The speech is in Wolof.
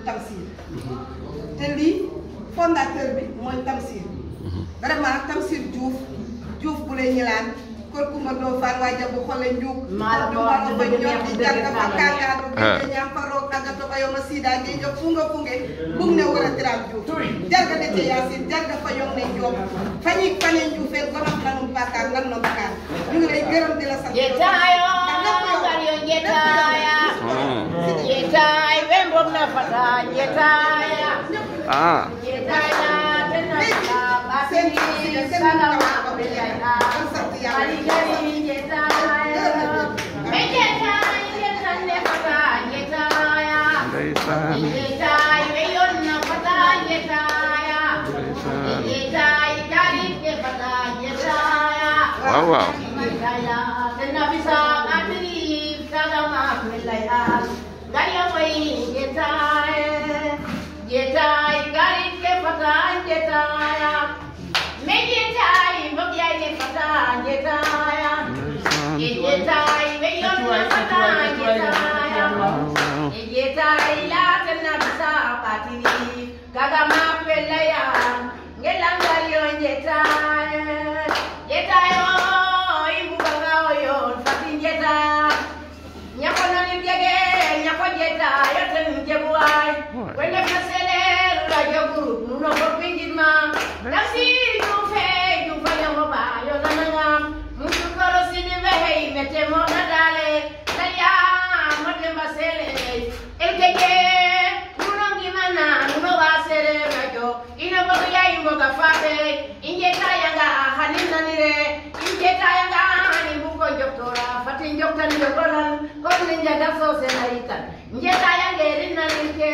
Tamsir te lii fondateur bi mooy Tamsir vraiment Tamsir Diouf Diouf bu lay ñilaan kër Kumba Ndofane waa Jabu xole njuug Maa la ko wax du dëgg ñor di dëgg jàkka fa dëgg kangaatu Ah. bi ñam fa roog agato ba yoma sida nge jo funga funge bug ne wara tiram Diouf jarga de te yasin jarga fa yong ne Diop fañik fane Dioufé gonam lanum bakar lan no bakar ñu ngi lay gërëm di la sant Jetayo, Ndax lépp yow. Gario jetaya. Mm. Jetay, wembom na fata, jetaya. Ah. Jetaya, tenasa, basini, salama, kabiyaya. Kali kali jetaya. Me jetay, jetan ne fata, jetaya. Ndeysaan. Jetay, weyon na fata, jetaya. Ndeysaan. Jetay, kali ke fata, jetaya. Waaw waaw. Jetaya, tena bisa ngatri, salama, kabiyaya. Gaya wai jetaya. Jetay, kali ke fata, jetaya. Me jetay, mbokya ne fata, jetaya. Ndeysaan. Jetay, weyon na fata, jetaya. Waaw waaw. Jetay, la tena bisa patiri. Kaga mapela ya, ngelangari yo jetay. Jetay, oh, ibukaga oyo, fatin jetay. Nyako nani jege, nyako jetay, yoten jebuay. Wende kasele, la joguru, nuno ko pingitma. Dasi jufe, jufa yango ba, yo nanangam. Mutu koro sini vehe, mete mo nadale. Daya, mate mbasele. Elkeke, nuno gimana, nuno wasele majo. Ino bogo ya imo gafate. Injeta yanga hanina nire. Injeta yanga hani buko joktora. Fatin joktan jokoran. Kon ninja gaso senaitan. Injeta